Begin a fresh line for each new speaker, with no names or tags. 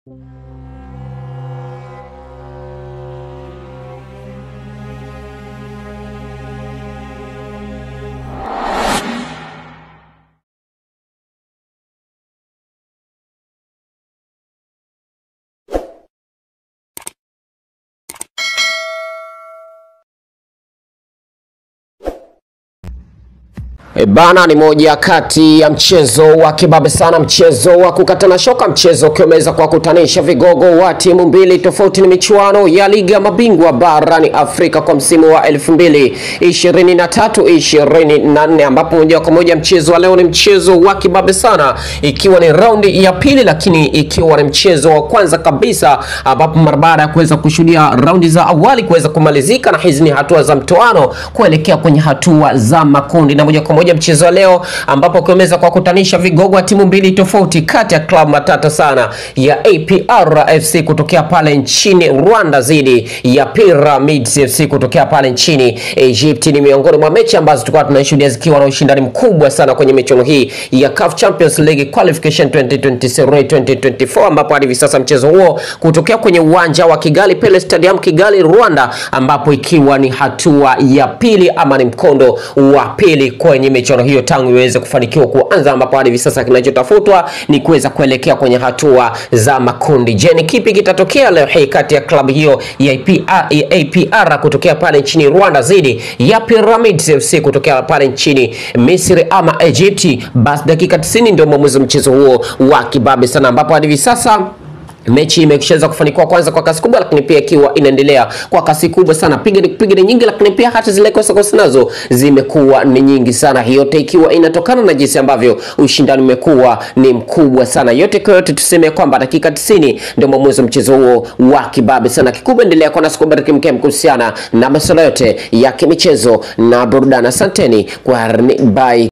E bana, ni moja kati ya mchezo wa kibabe sana, mchezo wa kukatana shoka, mchezo ukiwa umeweza kuwakutanisha vigogo wa timu mbili tofauti. Ni michuano ya ligi ya mabingwa barani Afrika kwa msimu wa 2023 24, ambapo moja kwa moja mchezo wa leo ni mchezo wa kibabe sana, ikiwa ni raundi ya pili, lakini ikiwa ni mchezo wa kwanza kabisa, ambapo mara baada ya kuweza kushuhudia raundi za awali kuweza kumalizika, na hizi ni hatua za mtoano kuelekea kwenye hatua za makundi, na moja kwa moja mchezo wa leo ambapo ukiweza kuwakutanisha vigogo wa timu mbili tofauti kati ya klabu matata sana ya APR FC kutokea pale nchini Rwanda dhidi ya Pyramids FC kutokea pale nchini Egypt. Ni miongoni mwa mechi ambazo tulikuwa tunashuhudia zikiwa na ushindani mkubwa sana kwenye michuano hii ya CAF Champions League Qualification 2023 2024, ambapo hadi hivi sasa mchezo huo kutokea kwenye uwanja wa Kigali Pele Stadium Kigali, Rwanda, ambapo ikiwa ni hatua ya pili ama ni mkondo wa pili kwenye michuano hiyo tangu iweze kufanikiwa kuanza, ambapo hadi hivi sasa kinachotafutwa ni kuweza kuelekea kwenye hatua za makundi. Je, ni kipi kitatokea leo hii kati ya klabu hiyo ya APR, ya APR kutokea pale nchini Rwanda dhidi ya Pyramids FC kutokea pale nchini Misri ama Egypti? Basi dakika 90 ndio mwamuzi wa mchezo huo wa kibabe sana, ambapo hadi hivi sasa mechi imeshaweza kufanikiwa kwanza kwa kasi kubwa, lakini pia ikiwa inaendelea kwa kasi kubwa sana, piga piga ni nyingi, lakini pia hata zile kosa kosa nazo zimekuwa ni nyingi sana, yote ikiwa inatokana na jinsi ambavyo ushindani umekuwa ni mkubwa sana. Yote kwa yote, tuseme kwamba dakika 90 ndio mwamuzi wa mchezo huo wa kibabe sana. Kikubwa endelea kwa nasi kubariki mkem kuhusiana na masuala yote ya kimichezo na burudani. Asanteni kwa bye.